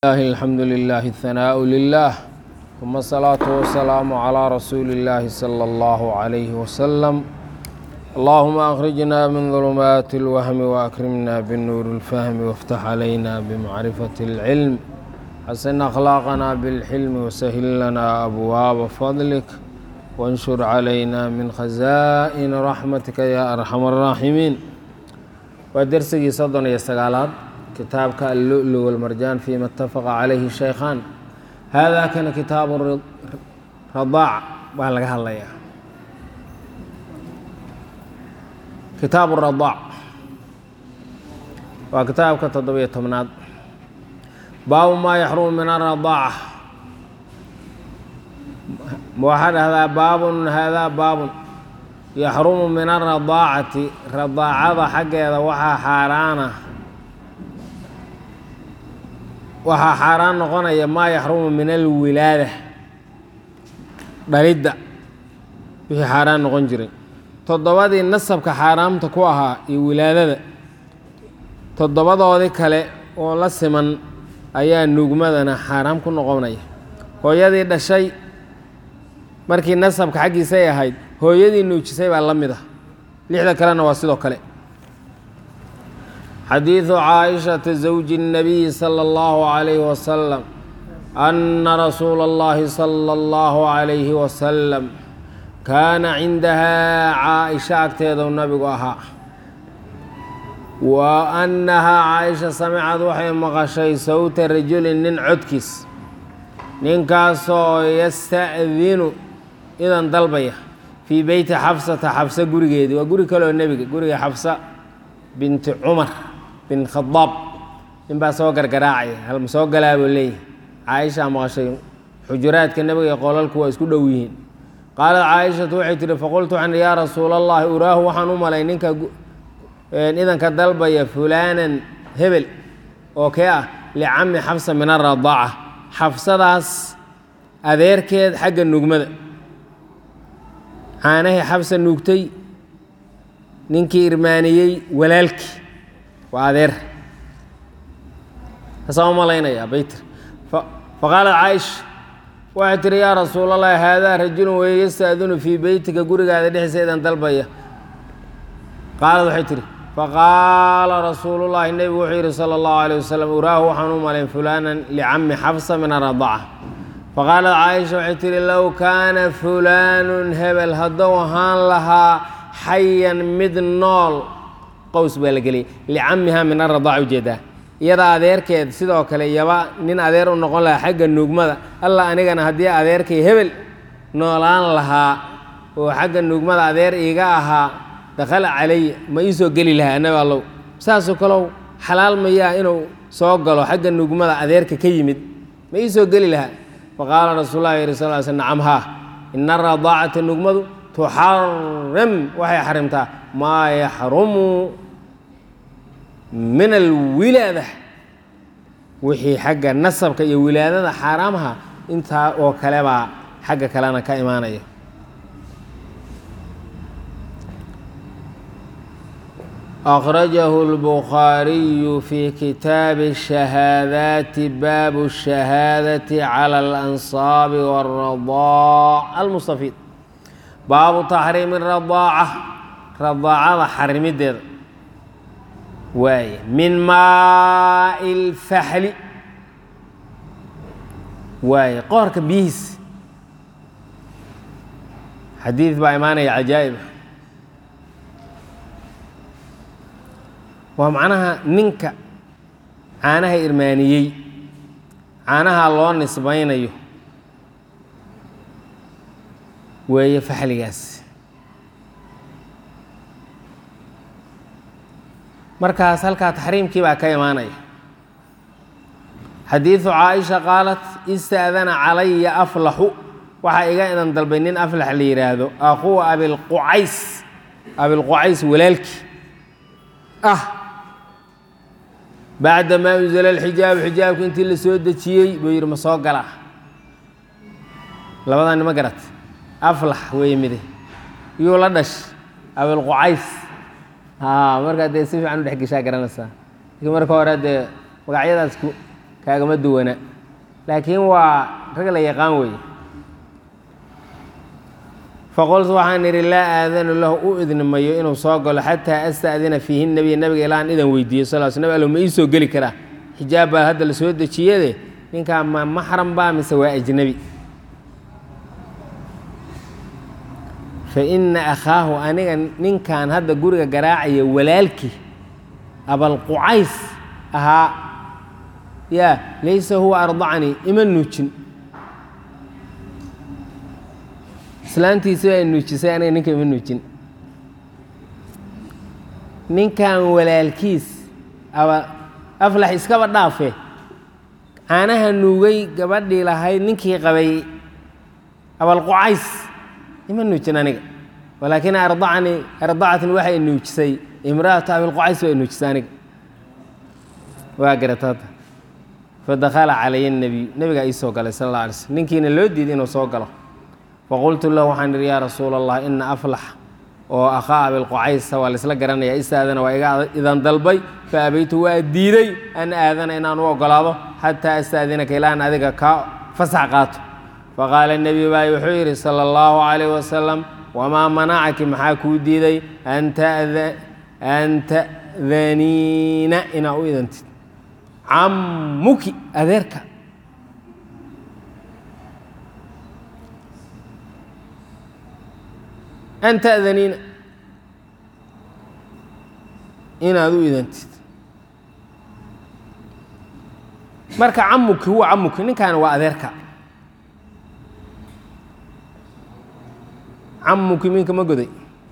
الله الحمد لله الثناء لله ثم الصلاة والسلام على رسول الله صلى الله عليه وسلم اللهم أخرجنا من ظلمات الوهم وأكرمنا بالنور الفهم وافتح علينا بمعرفة العلم حسن أخلاقنا بالحلم وسهل لنا أبواب فضلك وانشر علينا من خزائن رحمتك يا أرحم الراحمين ودرسي صدن يستقالات كتابك اللؤلؤ والمرجان فيما اتفق عليه الشيخان هذا كان كتاب الرضاع baa laga hadlayaa kitaab الرضاع waa kitaabka toddobiyo tobnaad baabu maa yaxrumu min الرضاacة waxaa dhahdaa baabun haadaa baabun yaxrumu min الرضاacati radaacada xaggeeda waxaa xaaraana waxaa xaaraan noqonaya maa yaxrumu min alwilaada dhalidda wixii xaaraan noqon jiray toddobadii nasabka xaaraamta ku ahaa iyo wilaadada toddobadoodii kale oo la siman ayaa nuugmadana xaaraam ku noqonaya hooyadii dhashay markii nasabka xaggiisay ahayd hooyadii nuujisay baa la mid ah lixda kalena waa sidoo kale xadiidu caaishata zawji الnabiyi salى اllahu عalayh wasalam ana rasuula اllahi salى اllahu عalayhi wasalam kaana cindahaa caaisha agteedu nabigu ahaa wa annahaa caaisha samicad waxay maqashay sawta rajulin nin codkiis ninkaasoo yasta'dinu idan dalbaya fii beyti xabsata xabsa gurigeedii waa guri kaleoo nebiga guriga xabsa binti cumar bin khadaab nin baa soo gargaraacaya halma soo galaa buu leeyahy caaishaa maqashay xujuraadka nebiga iyo qolalku waa isku dhow yihiin qaalat caaishatu waxay tihi faqultu waxaan yaa rasuula allahi uraahu waxaan u malay ninka idanka dalbaya fulaanan hebel oo kee ah licami xabsa min aradaaca xabsadaas adeerkeed xagga nugmada caanahii xabsa nuugtay ninkii irmaaniyey walaalkii waa adeer kasaa u malaynayaa baytir faqaalat caaisha waxay tihi yaa rasuulallahi haadaa rajulun weeye yastaadinu fii beytika gurigaada dhexdiisa idan dalbaya qaalad waxay tihi faqaala rasuulullaahi nebigu wuxuu yidhi sala allahu alayh wasalam uraahu waxaan u malayn fulaanan licami xabsa min aradaca faqaalat caaisha waxay tihi low kaana fulaanun hebel hadduu ahaan lahaa xayan mid nool qows baa la geliyay licamiha min aradaac ujeedaa iyada adeerkeed sidoo kale yaba nin adeer u noqon lahaa xagga nuugmada alla anigana haddii adeerkay hebel noolaan lahaa oo xagga nuugmada adeer iiga ahaa dakhala calaya ma ii soo geli lahaa annabi allow saasoo kalow xalaal mayaa inuu soo galo xagga nuugmada adeerka ka yimid ma ii soo geli lahaa faqaala rasuulullahi yiri sal sl nacam haa ina aradaacata nuugmadu tuxaram waxay xarimtaa maa yaxrumu min alwilaada wixii xagga nasabka iyo wilaadada xaaraamaha intaa oo kale baa xagga kalena ka imaanaya أخرجه البخاري في كتاب الشهادات باب الشهادة على الأنصاب والرضاع المستفيد baabu taxriimi radaaca radaacada xarimideeda waaye min maai lfaxli waaye qoorka biyihiis xadiid baa imaanaya cajaa'ib waa macnaha ninka caanaha irmaaniyey caanaha loo nisbaynayo weeye faxligaas markaas halkaa taxriimkii baa ka imaanaya xadiidu caaisha qaalat ista'dana calaya aflaxu waxaa iga idan dalbay nin aflax la yidhaahdo aquwa abilqucays abilqucays walaalkii ah bacda maa unzila alxijaabu xijaabka intii la soo dejiyey buu yidhi ma soo galaa labadaa nima garat aflax weeye mide yuu la dhash abilqucays markaa dee si fiican u dhex geshaa garanaysaa laakiin marka hore dee magacyadaas kaagama duwana laakiin waa rag la yaqaan weeye faqultu waxaan idhi laa aadanu lahu u idni mayo inuu soo galo xataa asta'dina fiihi nebiya nabiga ilaan idan weydiiyo sal sl nab allo ma ii soo geli karaa xijaab baa hadda la soo dejiyade ninkaa ma maxram baa mise waa ajnebi fa ina akhaahu aniga ninkan hadda guriga garaacaya walaalkii abalqucays ahaa yaa laysa huwa ardacanii ima nuujin islaantiisi baa nuujisay aniga ninka ima nuujin ninkan walaalkiis aba aflax iskaba dhaafe caanaha nuugay gabadhii lahayd ninkii qabay abalqucays ima nuujin aniga walaakin ardacanii ardacatni waxay nuujisay imra'atu abilqucays baa nuujisay aniga waa garata hadda fadakhala calaya nebiyu nebigaa ii soo galay sal alla alay slm ninkiina loo diiday inuu soo galo faqultu lahu waxaan idhi yaa rasuula allah ina aflax oo akhaa abilqucaysa waa laysla garanaya isaadana waa iga idan dalbay fa abaytu waa diiday an aadana inaan u ogolaado xataa astaadinaka ilaan adiga kaa fasax qaato faqaala nebiyu baa wuxuu yidhi sala allahu calayh wasalam wamaa manacaki maxaa kuu diiday an ta'daniina inaa u idantid cammuki adeerka an ta'daniina inaad u idantid marka camuki huwa camuki ninkaani waa adeerka camuki minka ma goday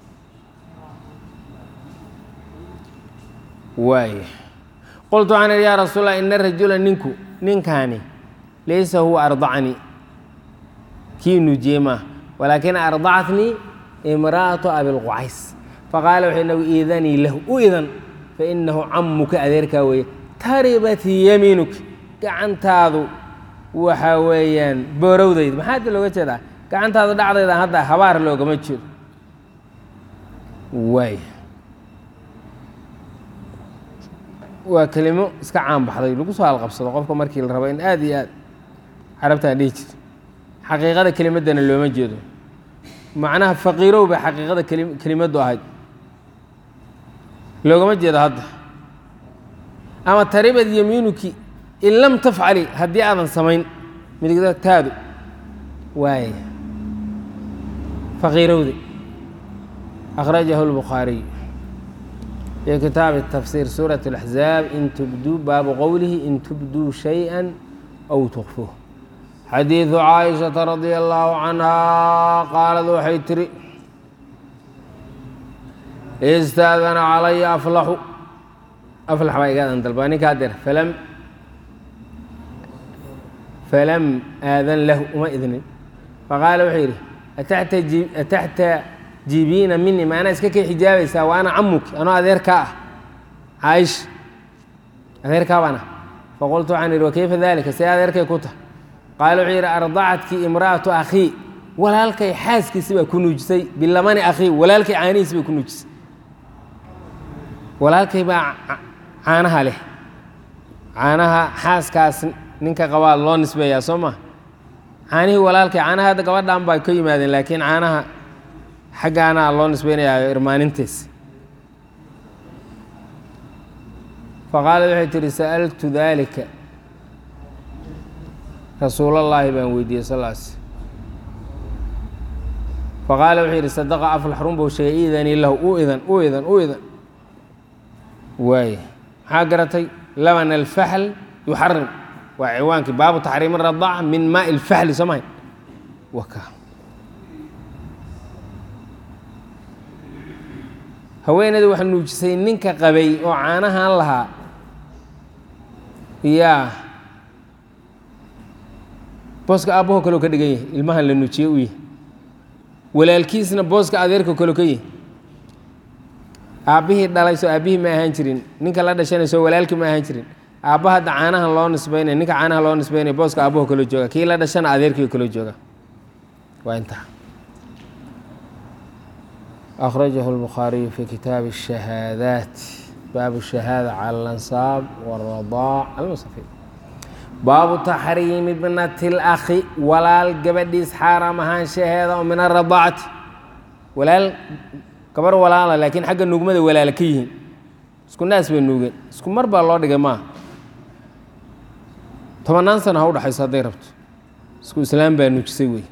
waaya qultu waxaan idhi yaa rasuul allah ina rajula ninku ninkaani laysa huwa ardacanii kii nuujiyey maaha walaakin ardacatnii imra'atu abilqucays faqaala wuxuu nabigu iidanii lahu u idan fainahu camuka adeerkaa weeye taribat yamiinuki gacantaadu waxa weeyaan boorowdayd maxaa hadda looga jeedaa gacantaadu dhacdayda hadda habaar loogama jeedo waay waa kelimo iska caan baxday lagu soo halqabsado qofka markii la rabo in aad iyo aad carabtaan dhihi jirto xaqiiqada kelimaddana looma jeedo macnaha faqiirow bay xaqiiqada keli kelimaddu ahayd loogama jeedo hadda ama taribad yamiinuki in lam tafcali haddii aadan samayn midigtaadu waaya faqiirowde akhrajahu lbukhaariy في kitaaب التفsير sورة الأحزاaب in تbdوu baabu qowlihi in تbdوu شhayئا أو تkفوه xadiiثu caaئiشhaةa رadي الlaه عanهa qaalad waxay tiri اstaadana calaya aflaxu aflax baa igaadan dalbaa ninkaa der falam falam aadan lahu uma idnin faqaala wuxuu yidhi ataxta jibiina mini maanaa iska kay xijaabaysaa wa ana camuki anoo adeerkaa ah caaisha adeerkaa baan ah faqultu waxaan idhi wakayfa dalika see adeerkay ku tahay qaala wuxuu yidhi ardacadkii imra'atu akhii walaalkay xaaskiisi baa ku nuujisay bilamani akhii walaalkay caanihiisi bay ku nuujisay walaalkay baa caanaha leh caanaha xaaskaas ninka qabaa loo nisbeeyaa soo ma caanihii walaalkay caanaha hadda gabadhan baa ka yimaadeen laakiin caanaha xaggaana loo nisbeynayaayo irmaanintiis faqaalad waxay tihi sa'altu daalika rasuulallaahi baan weydiiyey sal s faqaala wuxuu yidhi sadaqa aflax runbow sheegay idanii lahu u idan u idan u idan waaya maxaa garatay laban alfaxl yuxarim waa ciwaankii baabu taxriim radaaca min maai alfaxli soo mahay waka haweeneyda waxa nuujisay ninka qabay oo caanahan lahaa yaa booska aabbaho kaleo ka dhigan yahay ilmahan la nuujiye u yahay walaalkiisna booska adeerka kaleo ka yahay aabbihii dhalay soo aabbihii ma ahaan jirin ninka la dhashanayso walaalkii ma ahaan jirin aabba hadda caanahan loo nisbeynaya ninka caanaha loo nisbeynaya booska aabbaho kaloo jooga kii la dhashana adeerkii kaloo jooga waa intaa أخرجه البخاري في كتاب الشهادات باب الشهادة على الأنصاب والرضاع المستفيد baabu taxriimi bnati اlakhi walaal gabadhiis xaaraam ahaanshaheeda oo min aradaacati walaal gabar walaala laakiin xagga nuugmada walaala ka yihiin isku naas bay nuugeen isku mar baa loo dhigay maaha tobannaan sano ha u dhexayso hadday rabto isku islaam baa nuujisay wey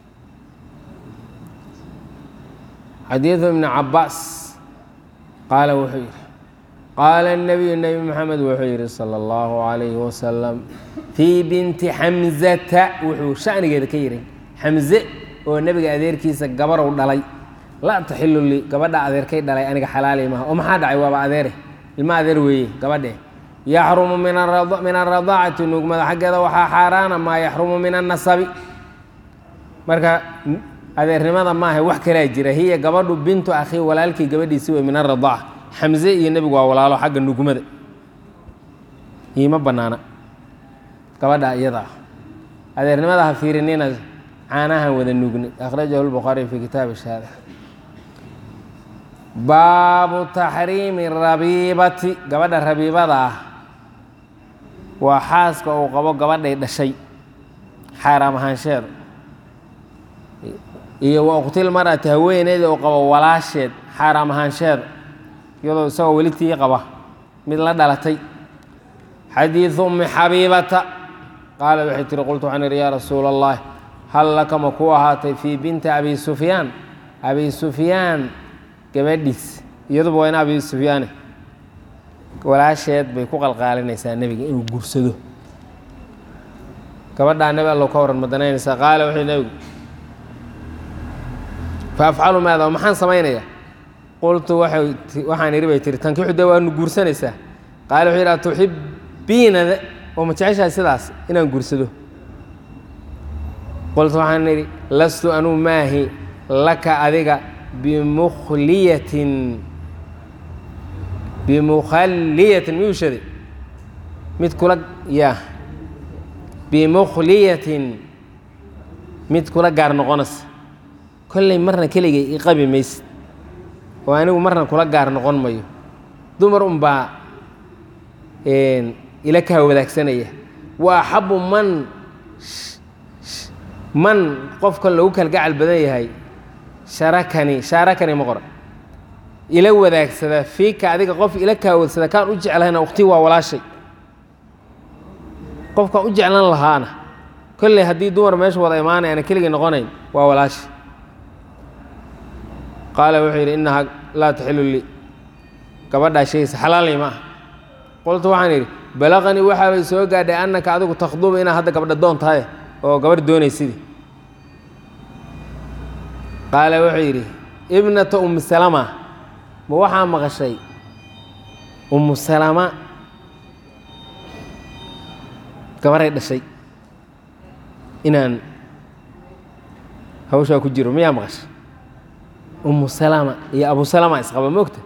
xadiidu ibni cabaas qaala wuxuu yidhi qaala الnabiyu nebi moxamed wuxuu yidhi salى اllahu عalayhi wasalam fii binti xamzata wuxuu shanigeeda ka yidhi xamze oo nebiga adeerkiisa gabarow dhalay laa taxilu lii gabadha adeerkay dhalay aniga xalaali maha oo maxaa dhacay waaba adeere ilma adeer weeye gabadhe yaxrumu min aradaacati nuugmada xaggeeda waxaa xaaraana maa yaxrumu min annasabi marka adeernimada maaha wax kalaa jira hiya gabadhu bintu akhii walaalkii gabadhiisi wey min aradaaca xamze iyo nebigu waa walaalo xagga nugmada iima bannaana gabadha iyada ah adeernimada ha fiirinina caanahan wada nuugni akhrajahu lbukhaariy fi kitaabi shahaada baabu taxriimi rabiibati gabadha rabiibada ah waa xaaska uu qabo gabadhay dhashay xaaraam ahaansheeda iyo wa uqtil mar'ati haweeneydii uu qabo walaasheed xaaraam ahaansheeda iyadoo isagoo weli tii qaba mid la dhalatay xadiidu ummi xabiibata qaala waxay tihi qultu waxaan idhi yaa rasuula allahi hal laka ma ku ahaatay fii binti abi sufyaan abi sufyaan gabadhiis iyaduba waa in abi sufyaane walaasheed bay ku qalqaalinaysaa nebiga inuu guursado gabadhaa nebi allow ka waran ma danaynaysaa qaala wuxuu nebigu fa afcalu maada oo maxaan samaynayaa qultu waxaan idhi bay tihi tankixu dee waanu guursanaysaa qaala wuxuu yidhi atuxibbiina oo ma jeceshahay sidaas inaan guursado qultu waxaan idhi lastu anuu maahi laka adiga bimukhliyatin bimukhaliyatin miyuu shaday mid kula ya bimukhliyatin mid kula gaar noqonaysa kolley marna keligay i qabi maysid oo anigu marna kula gaar noqon mayo dumar unbaa ila kaa wadaagsanaya wa axabu man man qofkan lagu kalgacal badan yahay sharakani shaarakani ma qoran ila wadaagsada fiika adiga qof ila kaawadsada kaan u jeclahayna waqti waa walaashay qofkaan u jeclan lahaana kolley haddii dumar meesha wada imaanay ana keligay noqonayn waa walaashay qaala wuxuu yidhi innahaa laa taxilu lii gabadhaa sheegaysa xalaalay ma ah qoltu waxaan idhi balaqanii waxaabay soo gaadhay annaka adigu takhduba inaad hadda gabadha doon tahay oo gabadh doonaysidii qaala wuxuu yidhi ibnata ummi salama ma waxaa maqashay ummu salama gabaray dhashay inaan hawshaa ku jiro miyaa maqashay ummu salama iyo abu salama isqaba moogta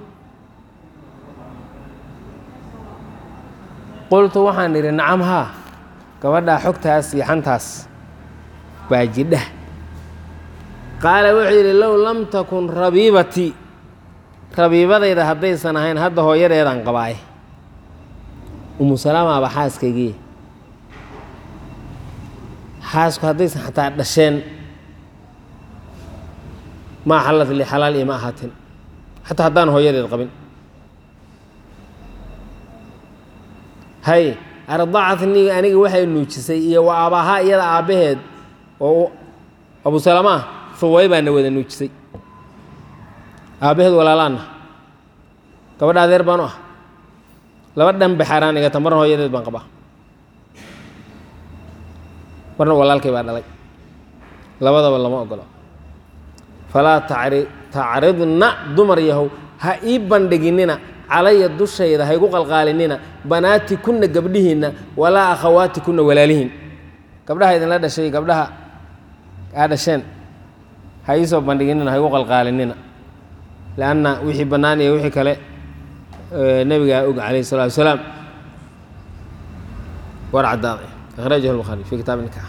qultu waxaan idhi nacam haa gabadhaa xogtaas iyo xantaas baa jidha qaala wuxuu yidhi low lam takun rabiibatii rabiibadayda haddaysan ahayn hadda hooyadeedaan qabaaye umu salaamaaba xaaskaygii xaasku haddaysan xataa dhasheen maa xallad li xalaal ima ahaatin xataa haddaan hooyadeed qabin hay ardacatnii aniga waxay nuujisay iyo wa aabbahaa iyada aabbaheed oo abu salama ah huway baana wada nuujisay aabbaheed walaalaanna gabadha adeer baan u ah laba dhan bay xaaraan igata marna hooyadeed baan qabaa marna walaalkay baa dhalay labadaba lama ogolo falaa tacri tacridna dumar yahow ha ii bandhiginina calaya dushayda haygu qalqaalinina banaati kunna gabdhihiinna walaa akhawaati kunna walaalihiin gabdhaha idinla dhashay gabdhaha aa dhasheen ha iisoo bandhiginina haygu qalqaalinina lanna wixii bannaan iyo wixii kale nebigaa og calayh الsalatu wasalaam war caddaaday akhrajahu الbukhaari fi kitaab nikaax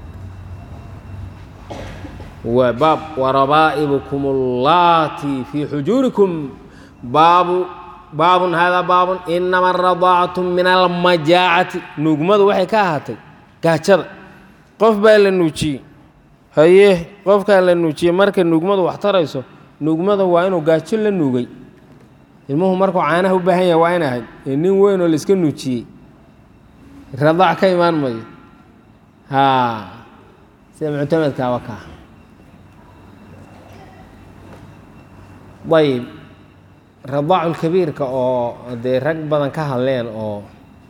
waa baab warabaa'ibukum اllaati fii xujuurikum baabu baabun haadaa baabun inama aradaacatu min almajaacati nuugmadu waxay ka ahaatay gaajada qof baa la nuujiyey haye qofkaa la nuujiyey markay nuugmadu wax tarayso nuugmada waa inuu gaajo la nuugay ilmuhu markuu caanaha u baahan yahay waa in ahayd ee nin weyn oo laiska nuujiyey radaac ka imaan mayo haa sida muctamadkaaba kaa ayib radaaculkabiirka oo dee rag badan ka hadleen oo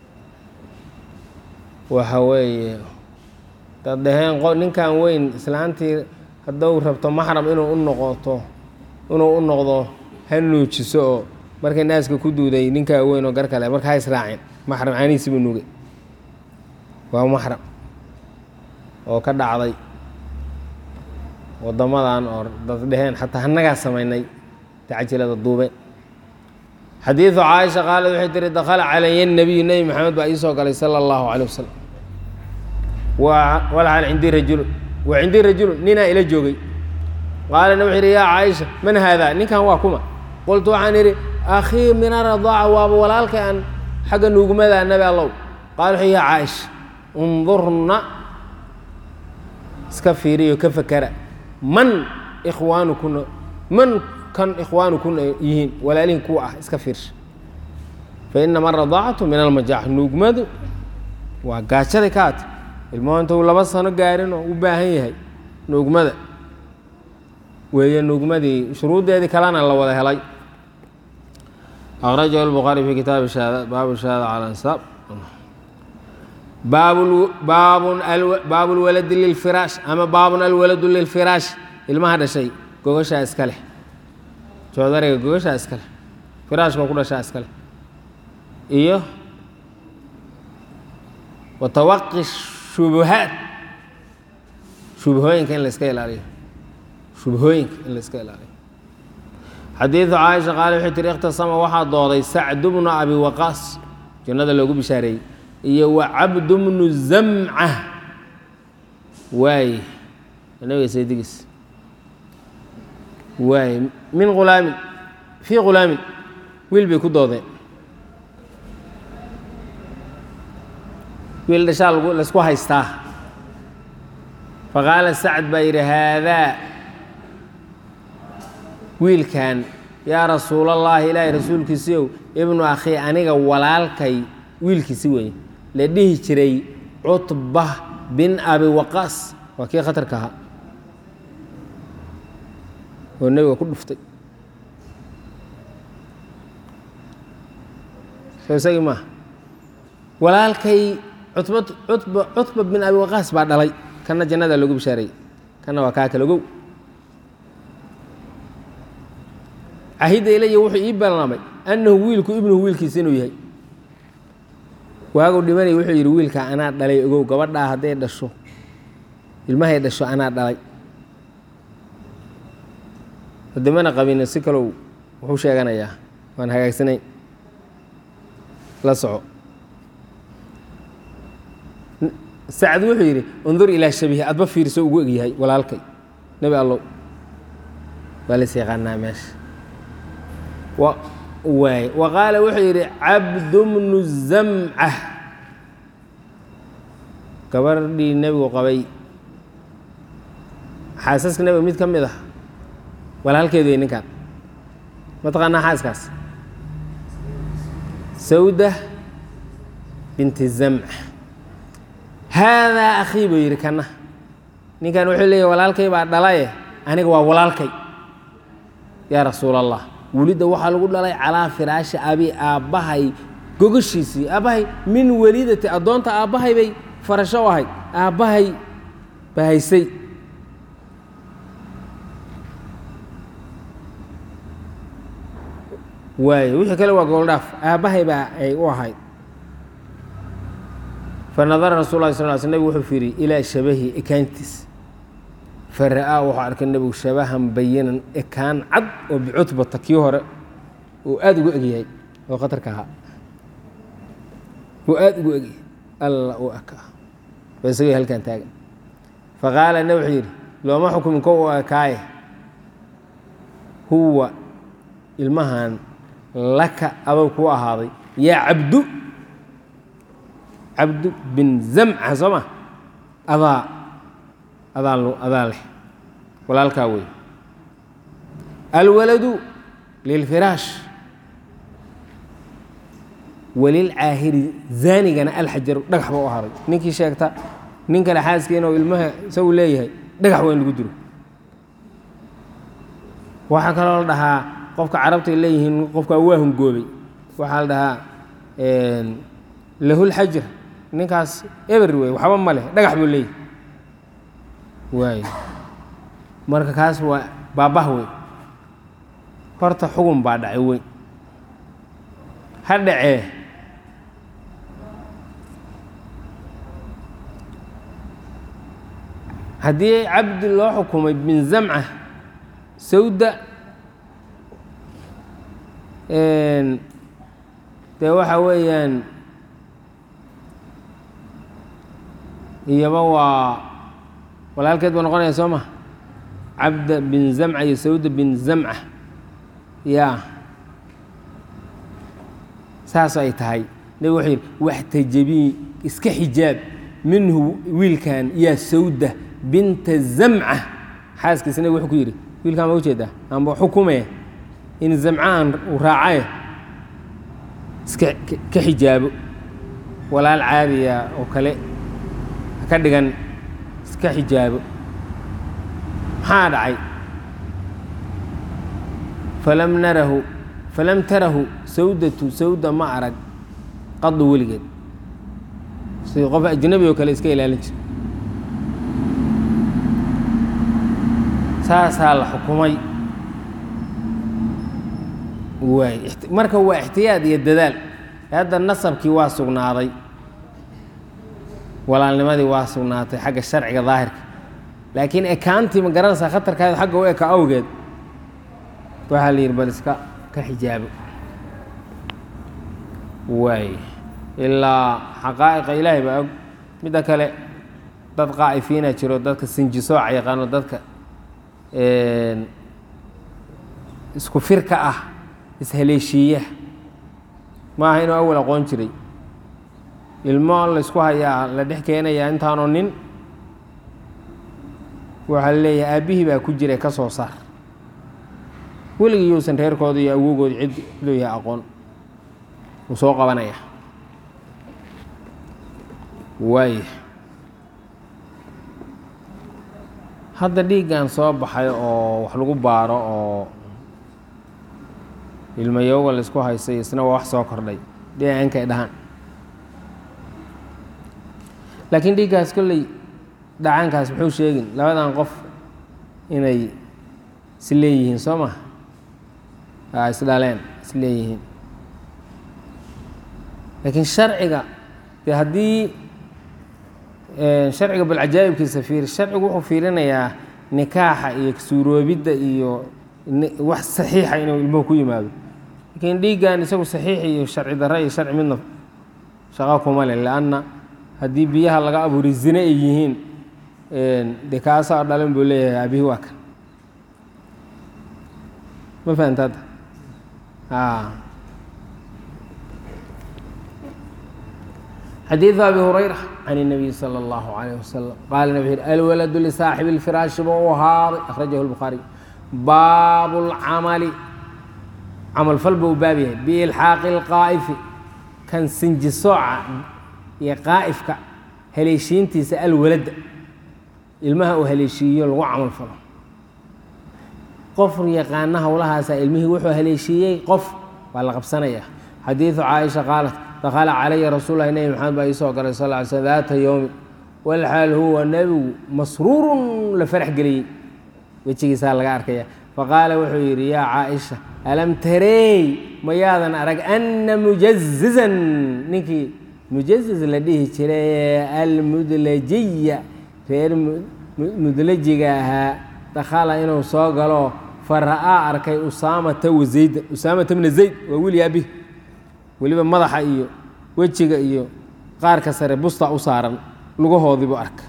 waxa weeye dad dhaheen qo ninkan weyn islaantii hadduu rabto maxram inuu u noqoto inuu u noqdo ha nuujiso oo markay naaska ku duuday ninkaa weyn oo gar kale marka ha israaceen maxram caanihiisi buu nuugay waa maxram oo ka dhacday waddamadan oo dad dheheen xataa hanagaa samaynay tacjilada duube xadiidu caaisha qaalad waxay tihi dakhala calaya nabiyu nebi maxamed baa ii soo galay sala allahu caleyh wasalam walxaal cindii rajulun wa cindii rajulun ninaa ila joogay qaalana wuxuu yidhi yaa caaisha man haadaa ninkan waa kuma qultu waxaan idhi akhii min aradaaca waaba walaalkay aan xagga nuugmada nabi allow qaala wuxuu yaa caaisha undurna iska fiiriyo ka fakera man ikhwaanukuna man kan ikhwaanukuna yihiin walaalihin kuwa ah iska fiirsha fa inama aradaacatu min almajaax nuugmadu waa gaajaday ka ata ilmuhu intuu laba sano gaarin oo u baahan yahay nuugmada weeye nuugmadii shuruuddeedii kalena la wada helay akhrajahu lbukhaari fi kitaabi shahaada baabu shahaada cala ansaab baabu lwaladi lilfiraash ama baabun alwaladu lilfiraash ilmaha dhashay gogashaa iska leh joodariga gogashaa iska leh firaashka ku dhashaa iska leh iyo watawaqi shubuhaat shubhooyinka in la iska ilaaliyo shubhooyinka in la iska ilaaliyo xadiidu caaisha qaale waxay tihi ikhtasama waxaa dooday sacdu bnu abi waqaas jannada loogu bishaareeyey iyo wa cabdu bnu zamca waaye nabiga saydigiis waaye min hulaamin fii hulaamin wiil bay ku doodeen wiil dhashaa lagu laysku haystaa faqaala sacd baa yidhi haadaa wiilkan yaa rasuulallaahi ilaahay rasuulkiisiiow ibnu akhii aniga walaalkay wiilkiisi weeye la dhihi jiray cutba bin abi waqaas waa kii khatarka ahaa oo nebiga ku dhuftay soo isagii maaha walaalkay cutba cutba cutba bin abi waqaas baa dhalay kana jannada loogu bishaareeyey kana waa kaa kalogow cahidda ilaya wuxuu ii ballamay annahu wiilku ibnuhu wiilkiisa inuu yahay waagu dhimanay wuxuu yidhi wiilka anaa dhalay ogow gabadhaa hadday dhasho ilmahay dhasho anaa dhalay haddimana qabina si kalow wuxuu sheeganayaa waan hagaagsanayn la soco sacd wuxuu yidhi undur ilaa shabihi adba fiirso ugu egyahay walaalkay nebi allow waa las yaqaanaa meesha waay wa qaala wuxuu yidhi cabdu bnu zamca gabardhii nebigu qabay xaasaska nebiga mid ka mid ah walaalkeedu wey ninkan mataqaanaa xaaskaas sawda binti zamca haadaa akhii buu yidhi kana ninkan wuxuu leeyahy walaalkay baa dhalaye aniga waa walaalkay yaa rasuul allah welidda waxaa lagu dhalay calaa firaashi abi aabbahay gogashiisii aabbahay min welidati addoonta aabbahay bay farasho u ahayd aabbahay baa haysay waayo wixii kale waa gooldhaaf aabbahay baa ay u ahayd fanadara rasul lah sal sl nebig wuxuu fiiriyey ilaa shabahi ekaantiis fara'aa wuxuu arkay nebigu shabahan bayinan ekaan cad oo bicutbata kii hore uu aada ugu egyahay oo khatarka ahaa uu aada ugu egyahay alla uu aka waa isagoo halkan taagan faqaala ne wuxuu yidhi looma xukumin ko u ekaaye huwa ilmahan laka adow kuu ahaaday yaa cabdu cabdu bin zamca soo ma adaa adaa adaa leh walaalkaa wey alwaladu lilfiraash walilcaahiri zaanigana alxajaru dhagax ba u ahaaday ninkii sheegta nin kale xaaskiina oo ilmaha isagu leeyahay dhagax waa in lagu dilo waxaa kaloo la dhahaa qofka carabta ay leeyihiin qofkaa waa hungoobay waxaa la dhahaa lahulxajar ninkaas eber wey waxba ma leh dhagax buu leeyahay waay marka kaas waa baabah wey horta xugun baa dhacay weyn ha dhacee haddii cabdi loo xukumay bin zamca sawda dee waxa weeyaan iyaba waa walaalkeed buu noqonaya soo ma cabda bin zamca iyo sawda bin zamca ya saas ay tahay nabig wuxuu yidhi waxtajabii iska xijaab minhu wiilkan yaa sawda binta zamca xaaskiisa nabig wuxuu ku yidhi wiilkaan ma ujeedaa amba xukume in zamcaan uu raacaye iska ka xijaabo walaal caadiya oo kale ka dhigan iska xijaabo maxaa dhacay falam narahu falam tarahu sawdatu sawda ma arag qadu weligeed sidii qof ajnabi oo kale iska ilaalin jira saasaa la xukumay waay marka waa ixtiyaad iyo dadaal hadda nasabkii waa sugnaaday walaalnimadii waa sugnaatay xagga sharciga daahirka laakiin ekaantii ma garanaysaa khatarkaada xagga u eka awgeed waxaa la yidhi bal iska ka xijaabo waay ilaa xaqaa'iqa ilaahay baa og midda kale dad qaa'ifiina jiro dadka sinjisooca yaqaano dadka isku firka ah ishaleeshiiya maaha inuu awal aqoon jiray ilmo laysku hayaa la dhex keenayaa intaanoo nin waxaa la leeyahay aabbihii baa ku jira ka soo saar weligii yuusan reerkooda iyo awogooda cid leeyahay aqoon uu soo qabanaya waaya hadda dhiiggan soo baxay oo wax lagu baaro oo ilmayooga laysku haysay isna waa wax soo kordhay dhinacnkay dhahaan laakiin dhiiggaas kolley dhacaankaas muxuu sheegin labadan qof inay is leeyihiin soo ma a isdhaleen is leeyihiin laakiin sharciga dee haddii sharciga bal cajaa'ibkiisa fiir sharcigu wuxuu fiirinayaa nikaaxa iyo suuroobidda iyo wax saxiixa inuu ilmuhu ku yimaado laakiin dhiiggan isagu saxiix iyo sharci darre iyo sharci midna shaqo kuma leh lianna haddii biyaha laga abuuri zine ay yihiin dee kaasaa dhalan buu leeyahay abihi waa kan ma fahamta hadda xadiiثu abi hurayra can الnabiy salى اllahu عalيه wasalam qaala nab yhi alwaladu lisaaxibi اlfiraashi buu u ahaaday akhrajahu اlbukhaariy baabu اlcamali camalfal buu baab yahay biilxaaqi اlqaa'ifi kan sinjisooca iyo qaa'ifka haleeshiintiisa alwaladda ilmaha uu haleeshiiyo lagu camal falo qof yaqaana howlahaasaa ilmihii wuxuu haleeshiiyey qof waa la qabsanaya xadiidu caaisha qaalat dakhala calaya rasuul lahi nebi maxamed baa iisoo galay sal ly slm daata yowmi walxaal huwa nebigu masruurun la farax geliyey wejigiisaa laga arkaya faqaala wuxuu yidhi yaa caaisha alam tareey mayaadan arag anna mujazizan ninkii mujaziz la dhihi jiray almudlajiya reer mudlajiga ahaa dakhala inuu soo galo fa ra'aa arkay usaamata wazayda usaamata bna zayd waa wiil yaabi weliba madaxa iyo wejiga iyo qaarka sare busta u saaran lugahoodiibuu arka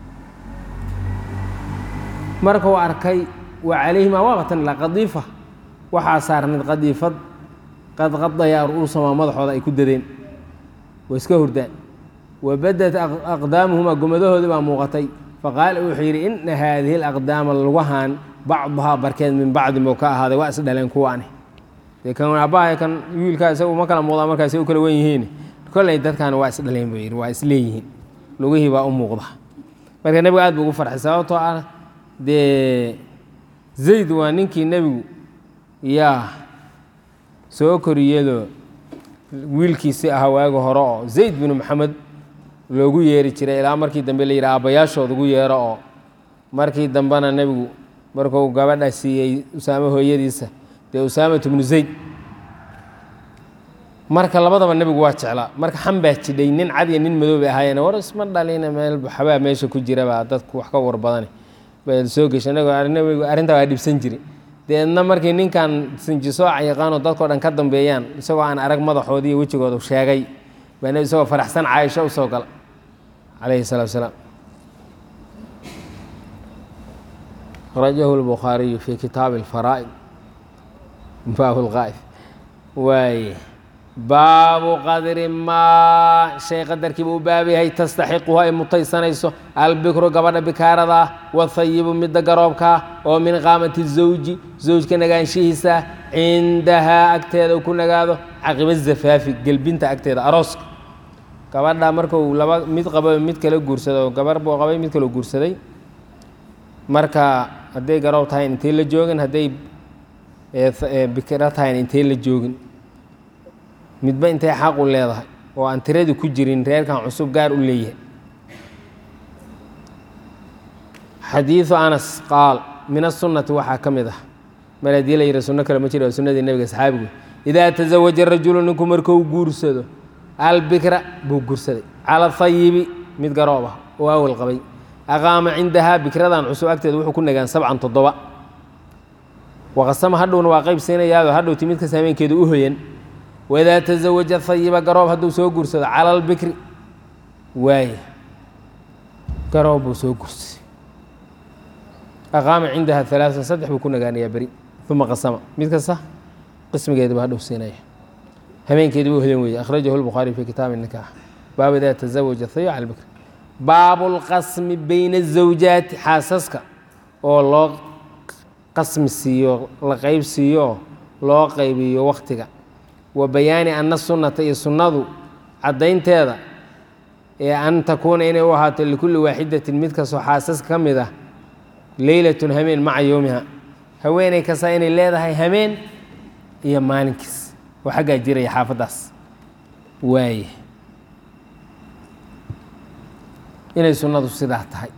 markuu arkay wa calayhimaa waaqatan la qadiifa waxaa saarnayd qadiifad qad qadayaa ru'uusamaa madaxooda ay ku dadeen way iska hurdaan wa badat aqdaamuhumaa gomadahoodii baa muuqatay faqaala wuxuu yidhi ina haadihi alaqdaama lugahan bacduhaa barkeed min bacdi muu ka ahaaday waa is dhaleen kuwaani dee kan aabbahay kan wiilkaa isagu ma kala muuqdaa markaas u kala wen yihiin kolley dadkaani waa is dhaleen buu yidhi waa is leeyihiin lugihii baa u muuqda marka nebigu aad buu ugu farxay sababtoo ah dee zayd waa ninkii nebigu yaa soo koriyadoo wiilkiisi ahaa waagi hore oo zayd binu maxamed loogu yeeri jiray ilaa markii dambe la yidhi aabbayaashood ugu yeero oo markii dambena nebigu markuu gabadha siiyey usaame hooyadiisa dee usaamat bnu zayd marka labadaba nebigu waa jeclaa marka xan baa jidhay nin cad iyo nin madow bay ahaayeen war isma dhalina meel xabaa meesha ku jiraba dadku wax ka war badane bay soo geshay nebigu arrintaa waa dhibsan jiri deedna markii ninkan sinjisooca yaqaanoo dadkao dhan ka dambeeyaan isagoo aan arag madaxoodii iyo wejigooda sheegay baa nebi isagoo faraxsan caaisho u soo gala calayhi salaatu salaam rajahu lbukhaariyu fi kitaabi alfaraa'id baabu lqaa'id waaye baabu qadri maa shay qadarkiiba u baab yahay tastaxiquhu ay mutaysanayso albikru gabadha bikaarada ah wathayibu midda garoobkaa oo min qaamati zawji zawjka nagaanshihiisa cindahaa agteeda uu ku nagaado caqiba zafaafi gelbinta agteeda arooska gabadha markuu laba mid qabo mid kala guursado gabar buu qabay mid kaloo guursaday marka hadday garoob tahayn intay la joogin hadday bikiro tahayn intay la joogin midba intay xaq u leedahay oo aan tiradii ku jirin reerkan cusub gaar u leeyahay xadiidu anas qaal min asunati waxaa ka mid ah mar haddii la yidhi sunno kale ma jira waa sunnadii nebiga saxaabigu idaa tasawaja rajulu ninku markuu guursado albikra buu guursaday cala hayibi mid garoob ah oo awal qabay aqaama cindahaa bikradan cusub agteeda wuxuu ku nagaan sabcan toddoba waqasama hadhowna waa qayb siinayaado hadhow timidkas hameenkeedu u hoyan waidaa tasawaja hayiba garoob hadduu soo guursado cala albikri waaye garoob buu soo guursaday aqaama cindaha alaaan saddex buu ku nagaanayaa beri uma qasama mid kasta qismigeedaba hadhow siinaya hameenkeedi buu hoyan weeye akhrajahu lbukhaari fi kitaabi nikaax baabu idaa tasawaja hayib cala albikri baabu lqasmi bayna azawjaati xaasaska oo loo qasmi siiyo la qeyb siiyo loo qaybiyo wakhtiga wa bayaani ana sunnata iyo sunnadu caddaynteeda ee an takuuna inay u ahaato likulli waaxidatin mid kastoo xaasaska ka mid ah leylatun hameen maca yowmiha haweeney kasta inay leedahay hameen iyo maalinkiis oo xaggaa jiraya xaafaddaas waaye inay sunnadu sidaa tahay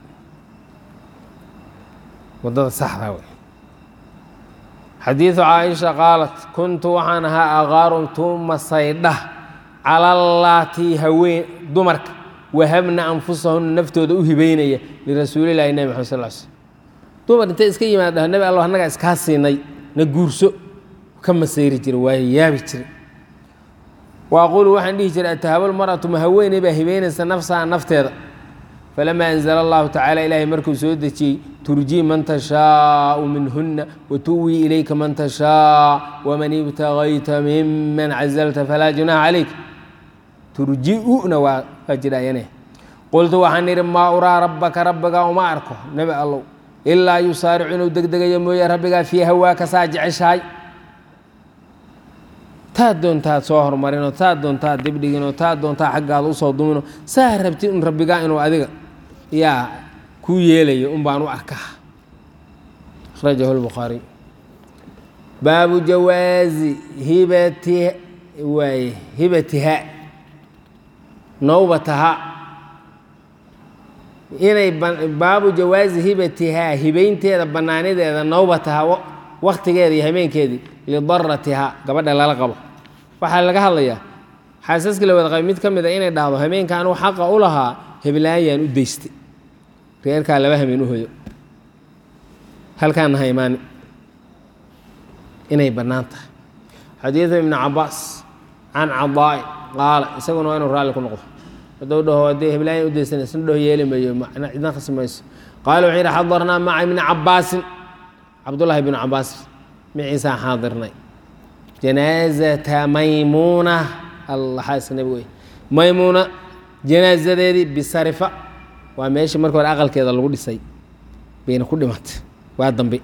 waddada saxdaa wey xadiidu caaisha qaalat kuntu waxaan ahaa aqaaru tuuma saydha calallaatii haween dumarka wahabna anfusahunna naftooda u hibeynaya lirasuulillahi nebi maxamed sal slm dumar intay iska yimaad dhaho nebi allah annagaa iskaa siinay na guurso ka masayri jira waayo yaabi jira wa aquulu waxaan dhihi jiray atahabal mar'atu ma haweeney baa hibeynaysa nafsaha nafteeda falamaa anzala allahu tacala ilaahay markuu soo dejiyey turjii man tashaau minhunna watuwii ilayka man tashaa waman ibtagayta miman cazalta falaa junaaha calayk turji'una waa waa jidhaayane qultu waxaan idhi maa uraa rabbaka rabbigaa uma arko nebi allow ilaa yusaaricu inuu degdegayo mooye rabbigaa fii hawaaka saa jeceshahay taad doontaad soo hormarinoo taad doontaad dibdhiginoo taad doontaa xaggaada usoo duminoo saa rabti un rabbigaa inuu adiga yaa kuu yeelayo un baan u arkaa akhrajahu lbukhaariy baabu jawaazi hibati waaye hibatiha nowbataha inay baabu jawaazi hibatihaa hibaynteeda bannaanideeda nowbataha wakhtigeeda iyo habeenkeedii lidaratiha gabadha lala qabo waxaa laga hadlayaa xaasaskii la wada qabay mid ka mid a inay dhahdo habeenka anuu xaqa u lahaa heblaayaan u daystay reerkaa laba habeen u hoyo halkaana ha imaani inay bannaan tahay xadiidu ibni cabaas can cadaa'i qaala isaguna waa inuu raalli ku noqdo hadduu dhaho haddii heblaayan u daysana isna dhaho yeeli mayo macna cidna khasbi mayso qaala wuxuu yidhi xadarnaa maca ibni cabaasin cabdullaahi ibnu cabaas miciisaan xaadirnay janaazata maymuuna allah xaaska nebigu wey maymuuna janaazadeedii bisarifa waa meeshii marka hore aqalkeeda lagu dhisay bayna ku dhimatay waa dambe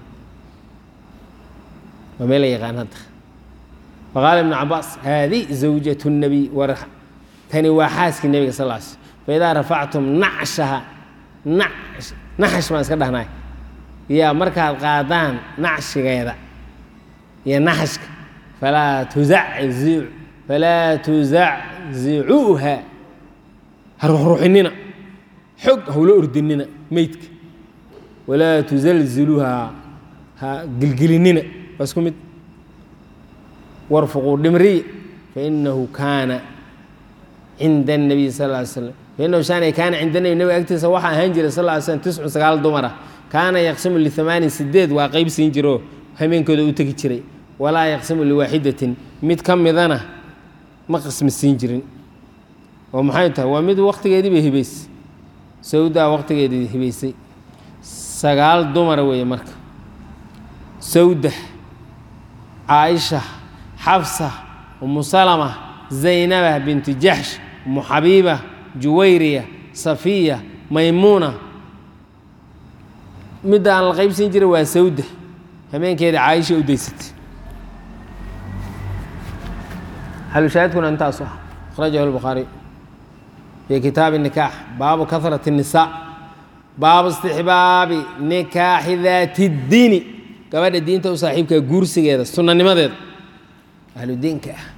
waa meel la yaqaan hadda faqaala ibnu cabaas haadi zawjatu nabiy war tani waa xaaskii nebiga sal ll sl faidaa rafactum nacshaha nash naxash baan iska dhahnay yaa markaad qaadaan nacshigeeda iyo naxashka falaa tuzaciu falaa tuzaczicuuha ha ruxruxinina xog hawlo ordinina meydka walaa tusalziluuha ha gilgilinina waa isku mid warfuquu dhimriya fainahu kaana cinda الnabiy sal ly slam fainahu shaanay kaana cinda nabi nabiga agtiisa waxaa ahaan jiray sal ly slam tiscu sagaal dumara kaana yaqsimu lihamaanin sideed waa qeyb siin jiro hameenkooda u tegi jiray walaa yaqsimu liwaaxidatin mid ka midana ma qismi siin jirin oo maxay tahay waa mid waktigeedii bay hibaysay sawdaa waktigeedii hibaysay sagaal dumara weeye marka sawda caaisha xafsa umu salama zaynaba binti jaxsh umu xabiiba juwayriya safiya maymuuna midda aan la qaybsiin jiray waa sawda hameenkeeda caaisha u daysatay xalushaahidkuna intaasu ah akhrajahu lbukhaari fii kitaabi nikaax baabu kahrati الnisaa baabu istixbaabi nikaaxi daati اdiini gabadha diinta u saaxiibkaa guursigeeda sunanimadeeda ahludiinka ah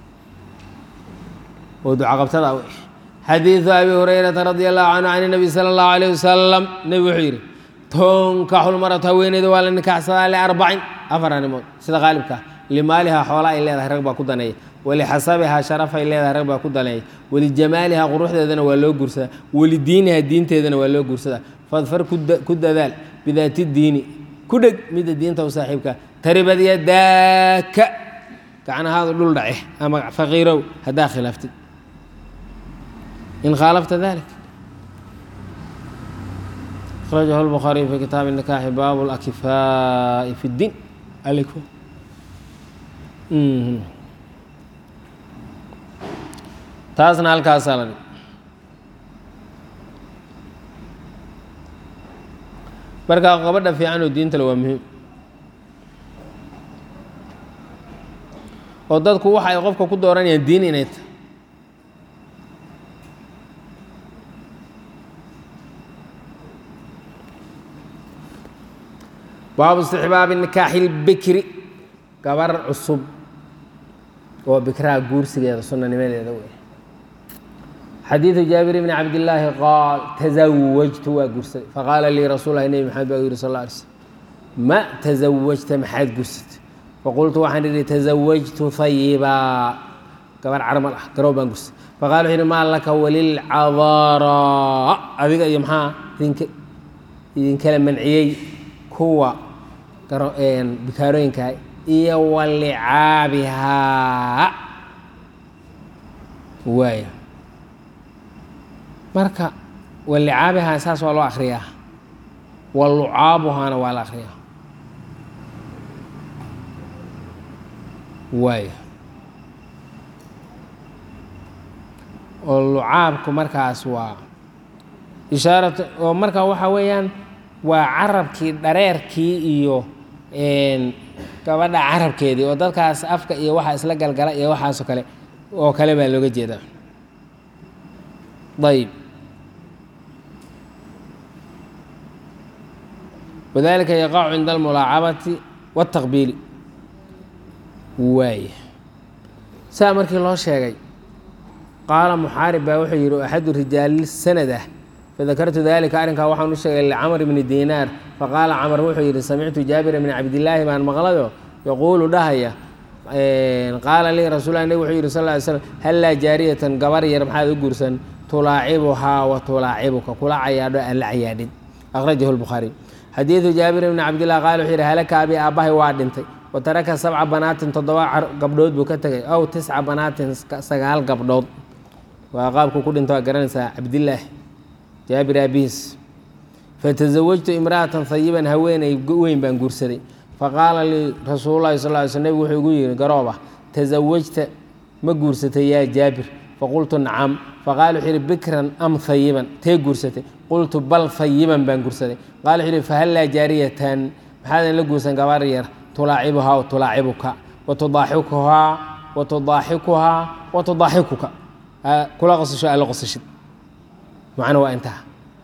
oo ducaqabtada w xadiidu abi hurayrata radi allahu canhu can nabi sala allahu alayh wasalam nebi wuxuu yidhi tunkaxu lmaratu haweeneyda waa la nikaaxsadaa liarbacin afar arrimood sida qaalibka ah limaalihaa xoola ay leedahay rag baa ku daneeya walixasabihaa sharaf ay leedahay rag baa ku daneeya walijamaalihaa quruxdeedana waa loo guursadaa walidiinihaa diinteedana waa loo guursadaa fadfar ku dadaal bidaati diini ku dheg midda diinta u saaxiibka taribad yadaaka gacnahaadu dhul dhace ama faqiirow haddaa khilaaftid in khaalafta dalik akhrajahu lbukhaariyu fi kitaabi nikaaxi baabu lakifaa'i fi اddiin alaykum taasna halkaasaa la dhig marka qabadha fiican oo diintale waa muhiim oo dadku waxa ay qofka ku dooranayaan diin inay tahay baabu istixbaabi nikaaxi اlbikri gabar cusub oo bikraha guursigeeda sunanimadeeda wey xadiidu jaabir bni cabdillaahi qaal tasawajtu waa guursaday faqaala lii rasuul lahi nebi maxamed baa u yihi sal lla alay slm ma tasawajta maxaad guursatay faqultu waxaan idhi tasawajtu hayibaa gabar carmal ah garoob baan guursatay faqala wuxuu yihi maa laka walilcadaara adiga iyo maxaa idinka idinkala manciyey kuwa bikaarooyinka iyo walicaabihaa waaya marka walicaabihaa saas waa loo akriyaa walucaabuhaana waa la akriyaa waaya oo lucaabku markaas waa ishaarat oo marka waxaa weeyaan waa carabkii dhareerkii iyo gabadha carabkeedii oo dadkaas afka iyo waxaa isla galgala iyo waxaasoo kale oo kale baa looga jeedaa ayb wadalika yaqacu cinda almulaacabati waاtaqbiili waaya saa markii loo sheegay qaala muxaarib baa wuxuu yidhi axadu rijaali sanad ah fadakartu dalika arrinkaa waxaan u sheegay licamr bni diinaar faqaala camr wuxuu yidhi samictu jaabira bni cabdillaahi baan maqlayo yaquulu dhahaya qaala lii rasuul nabig wuxuu yidhi sal ly slam hallaa jaariyatan gabar yar maxaad u guursan tulaacibuhaa wa tulaacibuka kula cayaadho aan la cayaadhin akhrajahu lbukhaariy xadiidu jaabir bni cabdillah qaala wuxuu yidhi halaka abi aabbahay waa dhintay wa taraka sabca banaatin toddoba gabdhood buu ka tegay ow tisca banaatin sagaal gabdhood waa qaabku ku dhinta waa garanaysaa cabdillaahi jaabir aabihiis fatasawajtu imra'atan hayiban haweeney weyn baan guursaday faqaala lii rasuululahi sal ly sl nebig wuxuu igu yidhi garooba tasawajta ma guursatay yaa jaabir faqultu nacam faqaala wuxuu yidhi bikran am hayiban tee guursatay qultu bal hayiban baan guursaday qaala wuxuu yidhi fahallaa jaariyatan maxaadan la guursan gabar yar tulaacibuhaa wa tulaacibuka wa tudaaxikuhaa wa tudaaxikuhaa wa tudaaxikuka kula qosasho alla qosashid macna waa intaa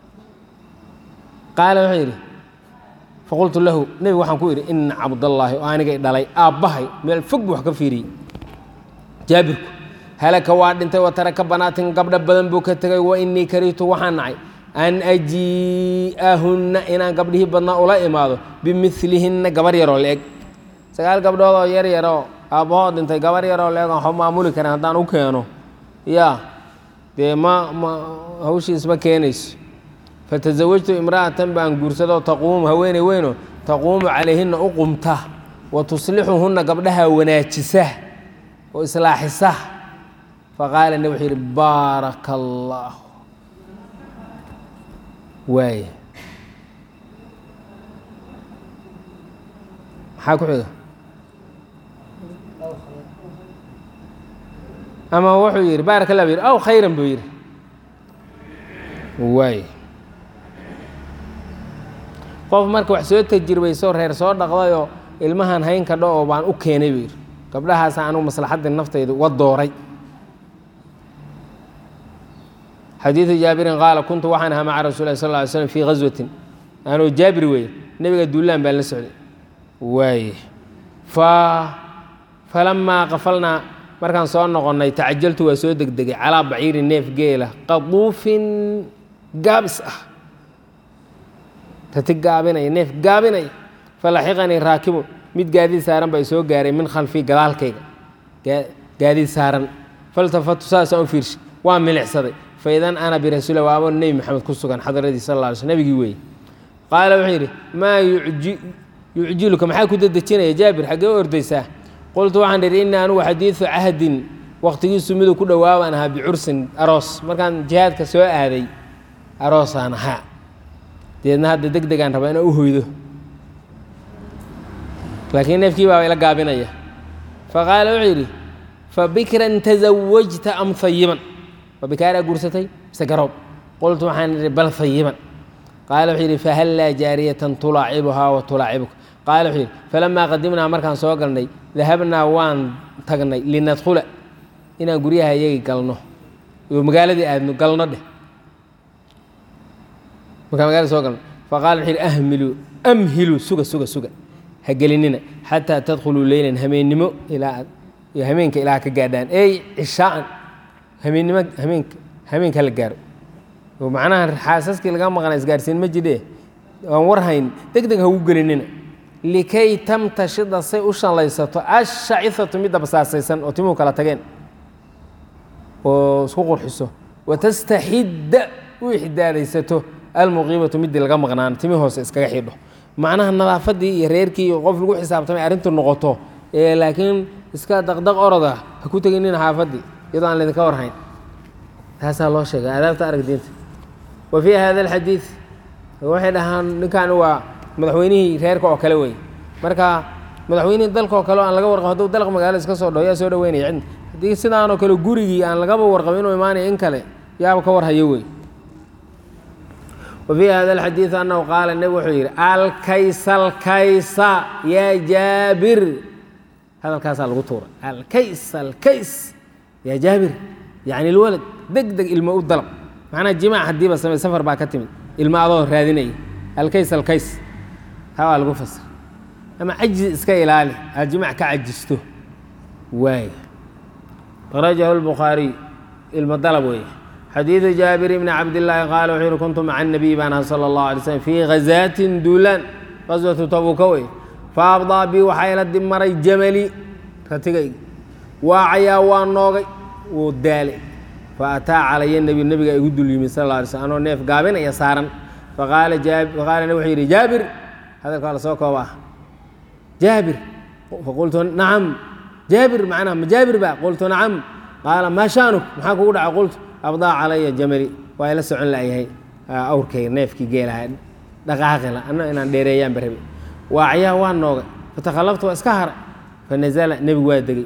qaala wuxuu yidhi faqultu lahu nebigu waxaan ku idhi ina cabdallaahi oo anigay dhalay aabbahay meel fog buu wax ka fiiriyey jaabirku halaka waa dhintay wa taraka banaatin gabdho badan buu ka tegay wa inii karihtu waxaan nacay an ajii'ahunna inaan gabdhihii badnaa ula imaado bimilihinna gabar yaroo la-eg sagaal gabdhood oo yar yaroo aabbahood dhintay gabar yaroo la-eg aan maamuli karin haddaan u keeno yaa dee ma ma hawshiis ma keenayso fatasawajtu imra'atan baan guursado taquumu haweeney weyno taquumu calayhinna u qumta wa tuslixuhunna gabdhaha wanaajisa oo islaaxisa faqaala nebi wuxuu yidhi baaraka allaahu waay maxaa ku xiga ama wuxuu yidhi baaraka allah bu yidhi aw khayran buu yidhi waay qof marka wax soo tajirbayso reer soo dhaqdayoo ilmahan hayn kadho oo baan u keenay buu yidhi gabdhahaasa anugu maslaxaddii naftayda uga dooray xadiidu jaabirin qaala kuntu waxaan ahaa maca rasul lah sal ly slm fii ghaswatin anoo jaabir weeye nebiga duulaan baan la socday waaye fa falamaa qafalnaa markaan soo noqonnay tacajaltu waa soo degdegay calaa baciiri neef geela qaduufin gaabis ah rati gaabinaya neef gaabinaya falaxiqanii raakibun mid gaadiid saaran baa soo gaaray min khalfii gadaalkayga gaadiid saaran faltafatu saasaan u fiirshay waa milicsaday faidan ana birasuula waabo nebi maxamed ku sugan xadradii sal lla ly sl nebigii weeye qaala wuxuu yidhi maa yucjiluka maxaa ku dedejinaya jaabir xaggee u ordaysaa qultu waxaan idhi innii anugu xadiidu cahdin wakhtigiisu miduu ku dhowaabaan ahaa bicursin aroos markaan jihaadka soo aaday aroosaan ahaa deedna hadda deg degaan rabaa inaan u hoydo laakiin neefkii baa ila gaabinaya faqaala wuxuu yidhi fa bikran tasawajta am hayiban ma bikaaraa guursatay mise garoob qultu waxaan idhi bal hayiban qaala wuxuu yidhi fahallaa jaariyatan tulaacibuhaa wa tulaacibuka qaala wuxuu yidhi falamaa qadimnaa markaan soo galnay dahabnaa waan tagnay linadkhula inaan guryaha iyagi galno oo magaaladii aadno galno dheh markaan magaalada soo galno faqala wuxuu yidhi ahmiluu amhiluu suga suga suga ha gelinina xataa tadkhuluu leylan hameennimo ilaa hameenka ilaa ka gaadhaan ey cishaa'an hameennimo hameenka hameenka la gaaro oo macnaha xaasaskii laga maqnaa isgaarsiin ma jidhe aan war hayn deg deg ha ugu gelinina likay tamtashida say u shallaysato ashacifatu midda basaasaysan oo timuhu kala tageen oo isku qurxiso watastaxidda u ixdaadaysato almuqiimatu midii laga maqnaan timi hoose iskaga xidho macnaha nadaafadii iyo reerkii iyo qof lagu xisaabtamay arrintu noqoto ee laakiin iska daqdaq oroda ha ku teginina xaafaddii iyadoo aan laydinka warhayn taasaa loo sheegay aadaabta arag diinta wa fii hada alxadiid waxay dhahaan ninkan waa madaxweynihii reerka oo kale wey marka madaxweynihii dalka oo kale oo aan laga warqabo hadduu dalq magaalo iska soo dhaho yaa soo dhaweynaya cidna haddii sidaanoo kale gurigii aan lagaba warqabo inuu imaanaya in kale yaaba ka warhayo wey wa fii hada alxadiid annahu qaala nebi wuxuu yidhi alkaysa alkaysa yaa jaabir hadalkaasaa lagu tuura alkays alkays yaa jaabir yacni ilwalad deg deg ilmo u dalab macnaha jimaac haddiiba samey safar baa ka timid ilmo adoo raadinaya alkays alkays taa waa lagu fasir ama cajiz iska ilaali aad jimaac ka cajisto waay akhrajahu lbukhaariy ilmo dalab weeye xadiidu jaabir bni cabdillaahi qaala wuxuu yihi kuntu maca anabiy baan aha sala allahu alay slm fii ghazaatin duulaan qaswatu tabuuka wey fa abdaa bi waxaa ila dib maray jamali ratigayga waacayaa waa noogay wuu daalay fa ataa calaya nebi nebiga igu dul yimid sal alla alay slm anoo neef gaabinaya saaran faqaala faqaala nebi wuxuu yidhi jaabir hadalka waa la soo kooba ah jaabir faqultu nacam jaabir macnaha ma jaabir ba qultu nacam qaala maa shaanuk maxaa kugu dhaca qultu abdaa calaya jamali waa ila socon la'yahay awrkayga neefkii geelaha dhaqaaqila anna inaan dheereeyaanba rabi waacayaa waa noogay fatakhallaftu waa iska haray fanazala nebigu waa degey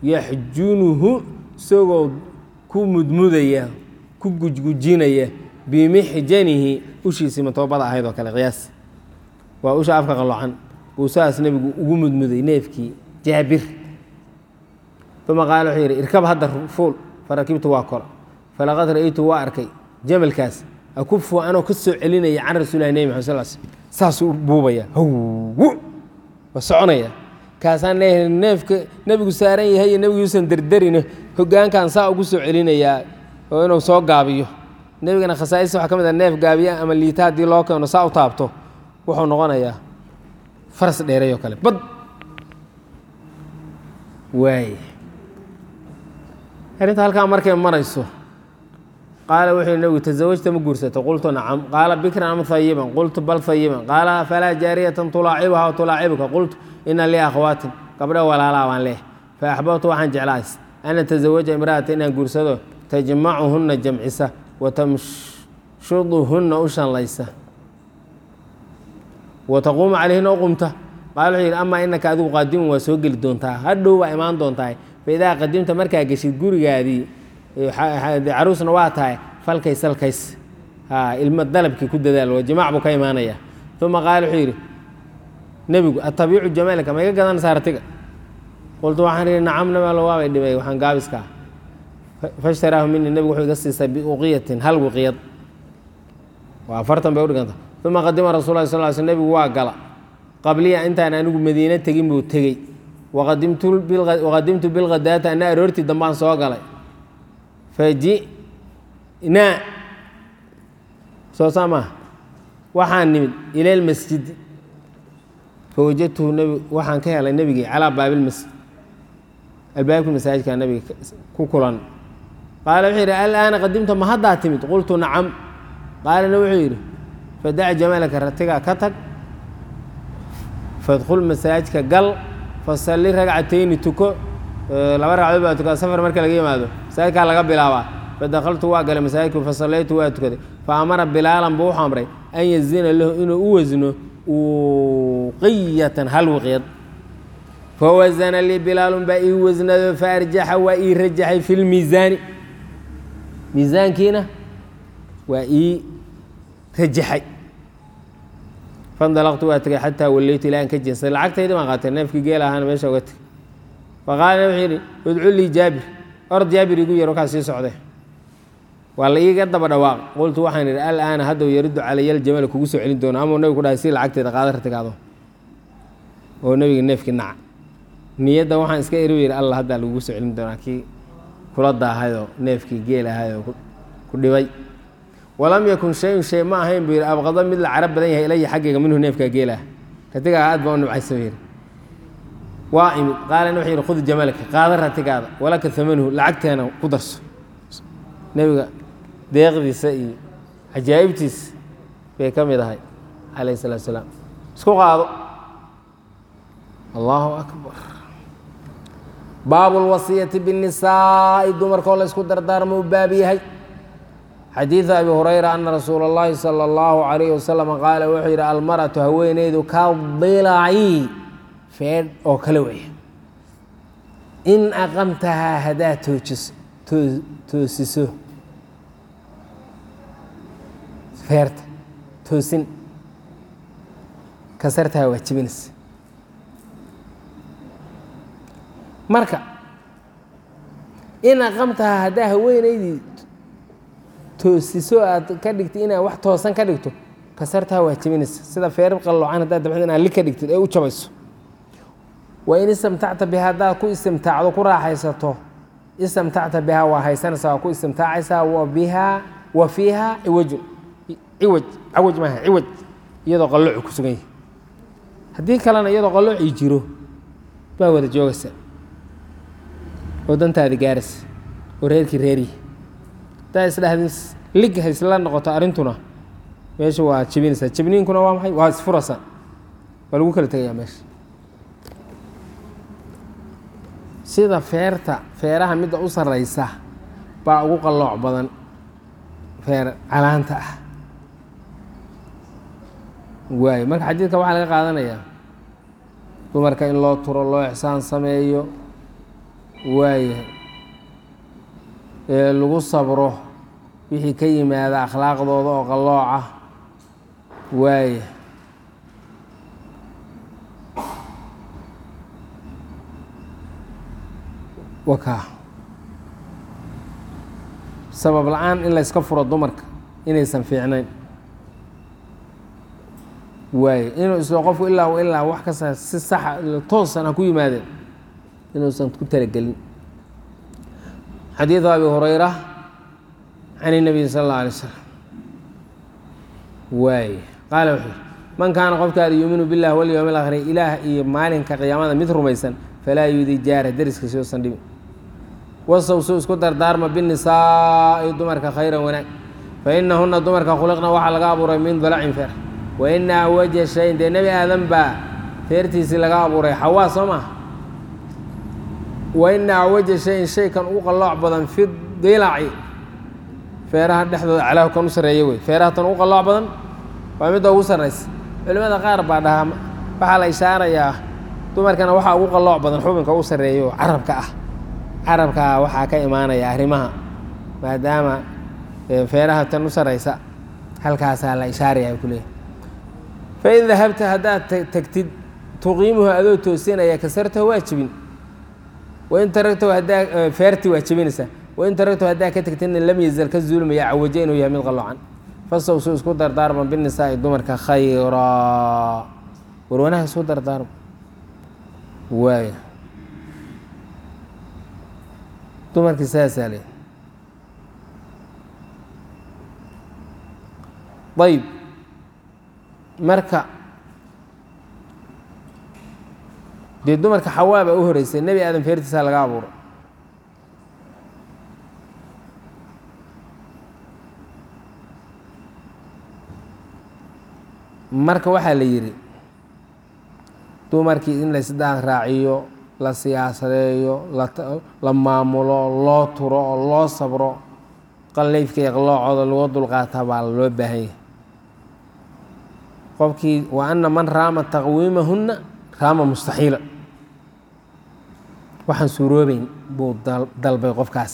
yaxjunuhu isagoo ku mudmudaya ku gujgujinaya bimixjanihi ushiisii matoobada ahayd oo kale qiyaas waa usha afka qaloocan buu saas nebigu ugu mudmuday neefkii jaabir uma qaala wuxuu yidhi irkab hadda fuul farakibtu waa kora falaqad ra'aytu waa arkay jamalkaas akufu anoo ka soo celinaya can rasuulilah nebi maxad sal sl saasuu buubaya hawwu waa soconaya kaasaan leeyahay neefka nebigu saaran yahay iyo nebigu yuusan derderine hogaankan saa ugu soo celinayaa oo inuu soo gaabiyo nebigana khasaa'ista waxaa ka mid a neef gaabiya ama liita haddii loo keeno saa u taabto wuxuu noqonayaa faras dheeray oo kale bad waay arrinta halkaa markay marayso qaala wuxuu nebigu tasawajta ma guursato qultu nacam qaala bikran am hayiban qultu bal hayiban qaala falaa jaariyatan tulaacibuha wa tulaacibuka qultu ina lii akhwaatin gabdho walaalaa baan leeh fa axbabtu waxaan jeclaas an atazawaja imra'ata inaan guursado tajmacuhunna jamcisa wa tamshuduhunna u shanlaysa wa taquumu calayhina u qumta qaala wuxuu yidhi amaa inaka adigu qaadimun waa soo geli doontaa hadhow waa imaan doontaa fa idaa qadimta markaa geshid gurigaadii caruusna waa tahay falkays salkays ilmo dalabkii ku dadaal waa jimaac buu ka imaanaya uma qaala wuxuu yidhi nebigu atabiicu jamaalika ma iga gadanaysaa artiga qultu waxaan ihi nacam nabalo waabay dhibay waxaan gaabiskaa fashtaraahu mini nebigu wuxuu iga siisay biuqiyatin hal wiqiyad waa afartan bay udhiganta uma qadima rasul lah sal sl nebigu waa gala qabliya intaan anigu madiine tegin buu tegey waqadimtu bilghadaata ana aroortii dambaan soo galay faji'naa soo saa maaha waxaan nimid ila lmasjidi fawajadtuhu nbi waxaan ka helay nebigii calaa baabilmasjid albaabkii masaajidkaa nebiga ku kulan qaala wuxuu yidhi alaana qadimta ma haddaa timid qultu nacam qaalana wuxuu yidhi fadac jamalaka ratigaa ka tag fadkhul masaajidka gal fasalli ragcatayni tuko laba ragcadood baa tukada safar marka laga yimaado masaajidkaa laga bilaabaa fadakaltu waa galay masaajidku fasallaytu waa tukaday fa amara bilaalan buu wuxuu amray an yazina lahu inuu u wasno uqiyatan hal wiqyad fawasana lii bilaalun baa ii wasnado faarjaxa waa ii rajaxay fi lmiisaani miisaankiina waa ii rajaxay fandalaqtu waa tegay xataa wallaytu ilaa an ka jeensaday lacagtaydi baan qaatay neefkii geel ahaana meesha uga tegay faqaala wuxuu yidhi udcu lii jaabir or jaabir igu yar markaas sii socday waa la iiga daba dhawaaq qultu waxaan idhi alaana haddaw yariddu calaya aljamala kugu soo celin doono ama nebigu ku dhahay si lacagteeda qaada ratigaado oo nebiga neefkii naca niyadda waxaan iska eri yidhi alla haddaa lagugu soo celin doonaa kii kula daahayoo neefkii geel ahayoo ku dhibay walam yakun shayun shay ma ahayn buu yidhi abqado mid la carab badan yahay ilaya xaggayga minhu neefkaa geelaah ratigaa aad baa u nibcaysa buu yidhi waa imid qaalana wuxuu yidhi khud jamalaka qaada ratigaada walaka amanuhu lacagteena ku darso nebiga deeqdiisa iyo cajaa'ibtiisa bay ka mid ahay calayh salaatu salaam isku qaado allahu akbar baabu lwasiyati binisaa'i dumarkoo la ysku dardaarmo u baab yahay xadiidu abi hurayra ana rasuula اllahi salى اllahu alayhi wasalam qaala wuxuu yidhi almaratu haweeneydu ka dilaci feedh oo kale weya in aqamtahaa haddaad toojiso toosiso feerta toosin kasartaha waa jibinaysa marka in aqamtahaa haddaa haweeneydii toosiso aad ka dhigtay inaad wax toosan ka dhigto kasartaha waa jibinaysa sida feer qalloocan haddaad dabxid inaad li ka dhigtid ee u jabayso wa in istamtacta biha haddaad ku istimtaacdo ku raaxaysato istamtacta bihaa waa haysanaysaa waa ku istimtaacaysaa wa bihaa wa fiiha ciwajun ciwaj cawaj maaha ciwaj iyadoo qalloocu ku sugan yahay haddii kalena iyadoo qalloocii jiro baa wada joogaysa oo dantaadi gaaraysa oo reerkii reeriyi haddaa isdhahdin lig haysla noqoto arrintuna meesha waa jebinaysaa jebniinkuna waa maxay waa isfuraysaa waa lagu kala tegayaa meesha sida feerta feeraha midda u sarraysa baa ugu qallooc badan feer calaanta ah waayo marka xadiidka waxaa laga qaadanayaa dumarka in loo turo loo ixsaan sameeyo waayahay ee lagu sabro wixii ka yimaada akhlaaqdooda oo qallooca waaya wakaa sabab la-aan in layska furo dumarka inaysan fiicnayn waaye inuu islo qofku ilaa ilaa wax kasta si saxa toosan ha ku yimaadeen inuusan ku talagelin xadiidu abi hurayra can الnabiy sal اlه alay slam waay qaala wuxuu yihi man kaana qofkaada yuuminu biاllah walyowm اlaakhiri ilaah iyo maalinka qiyaamada mid rumaysan falaa yuudi jaara deriskiisi usan dhibin wasawsu isku dardaarma binisaa'i dumarka khayran wanaag fainahuna dumarka khuliqna waxaa laga abuuray min dalacin feer waina awaja shayin dee nebi aadan baa feertiisii laga abuuray xawaa soo maha waina awaja shayin shaykan ugu qallooc badan fi dilaci feeraha dhexdooda calaahu kan u sarreeya wey feeraha tan ugu qallooc badan waa midda ugu sarraysa culimmada qaar baa dhahaa waxaa la ishaarayaa dumarkana waxaa ugu qallooc badan xubinka u sarreeya oo carabka ah carabkaa waxaa ka imaanaya arrimaha maadaama feeraha tan u sarraysa halkaasaa la ishaaraya ku leeyahy fain dahabta haddaad tagtid tuqiimuhu adoo toosinaya kasartahu waa jebin wain taragtahu haddaa feerti waa jebinaysaa wain taragtahu haddaa ka tagtidna lam yazal ka zuulmaya cawaje inuu yahay mid qalloocan fasawsu isku dardaarma binisaa'i dumarka khayraa war wanaag isku dardaarma waaya dumarkii saasaa le ayb marka dee dumarka xawaa baa u horeysay nebi aadan feertiisaa laga abuuray marka waxaa la yidhi dumarkii in laysdaan raaciyo la siyaasadeeyo la maamulo loo turo oo loo sabro qallayfka iyo qaloocooda lagu dulqaataa baa loo baahan yahay qofkii wa ana man raama taqwiimahunna raama mustaxiila waxaan suuroobeyn buu dalbay qofkaas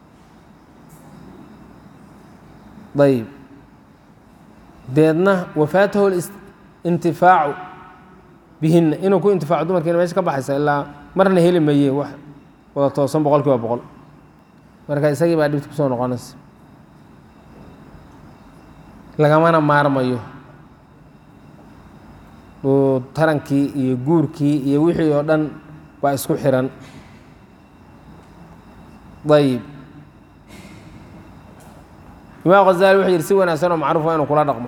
ayb deedna wafaatahu intifaacu bihinna inuu ku intifaaco dumarkiina meesha ka baxaysa ilaa marna heli maye wax wada toosan boqol kiiba boqol marka isagii baa dhibta kusoo noqonaysa lagamana maarmayo oo tarankii iyo guurkii iyo wixii oo dhan baa isku xiran ayib imaam khazali wuxuu yidhi si wanaagsan oo macruuf waa inuu kula dhaqmo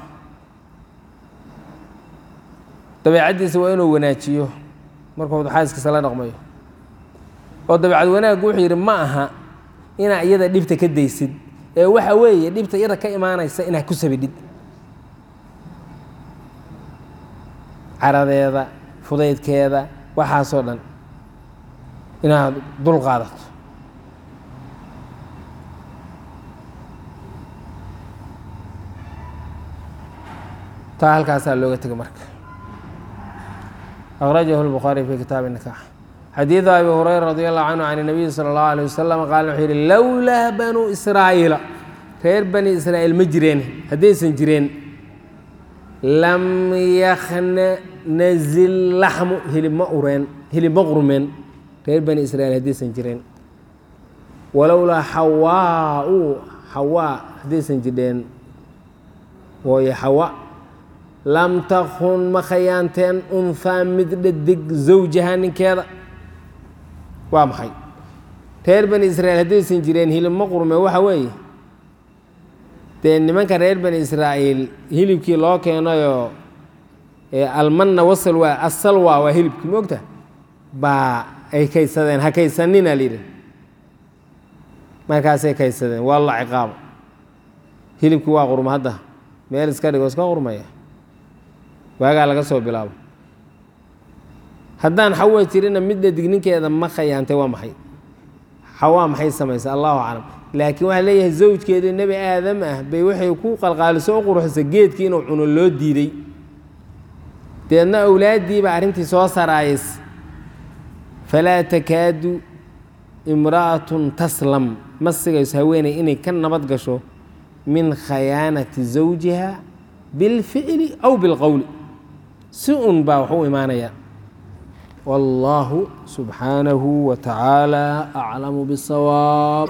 dabeecaddiisa waa inuu wanaajiyo markuu xaaskiisa la dhaqmayo oo dabeecad wanaaggu wuxuu yidhi ma aha inaa iyada dhibta ka daysid ee waxa weeye dhibta iyada ka imaanaysa inaad ku sabidhid caradeeda fudaydkeeda waxaasoo dhan inaad dul qaadato taa halkaasaa looga tegay marka akhrajahu lbukhaari fi kitaabi nikax xadiidu abi hurayra radi allahu canhu can nabiyi sala allahu alيh wasalam qaala wuxuu yihi lowlaa banuu israa'iila reer bani israa'iil ma jireen haddaysan jireen lam yakna nazil laxmu hilib ma ureen hilib ma qurmeen reer bani israiil haddaysan jireen walowlaa xawaa-u xawaa haddaysan jirheen wooye xawa lam takun ma khayaanteen unhaa mid dhadig zawjaha ninkeeda waa maxay reer bani israiil haddaysan jireen hilib ma qurme waxa weeye dee nimanka reer bani israa'iil hilibkii loo keenayoo almanna wasal waa asalwa waa hilibkii moogta baa ay kaysadeen ha kaysanina layidhi markaasay kaysadeen waa la ciqaabo hilibkii waa qurma hadda meel iska dhigo iska qurmaya waagaa laga soo bilaabo haddaan xawa jirina midda digninkeeda ma khayaantay waa maxay xawaa maxay samaysa allahu aclam laakiin waxaa leeyahay zawjkeedii nebi aadam ah bay waxay ku qalqaaliso u quruxsa geedkii inuu cuno loo diiday deedna awlaaddiiba arrintii soo saraayays falaa takaadu imra'atun taslam ma sigayso haweeney inay ka nabad gasho min khayaanati zawjiha bilficli aw bilqowli si un baa wax u imaanaya والله سبحانه وتعالى أعلم بالصواب